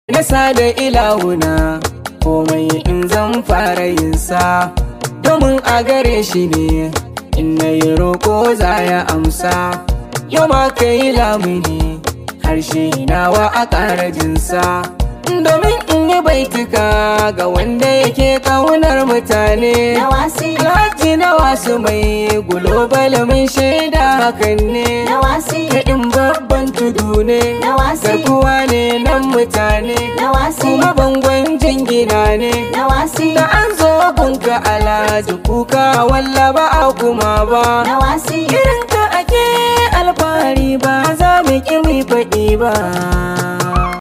nasa da ilahuna komai in zan fara yinsa domin a gare shi ne in na yi roƙo za ya amsa yau ma ka yi lamuni harshe nawa a ƙara jinsa domin in yi baituka ga wanda yake ƙaunar mutane na wasi Alhaji na wasu mai global mun shaida hakan ne na wasi Kaɗin babban tudu ne na wasi garkuwa ne nan mutane na wasi kuma bangon jingina ne na wasi da an zo gunka alhaji kuka walla ba a kuma ba na wasi irin ka ake alfahari ba za mu ƙi mu faɗi ba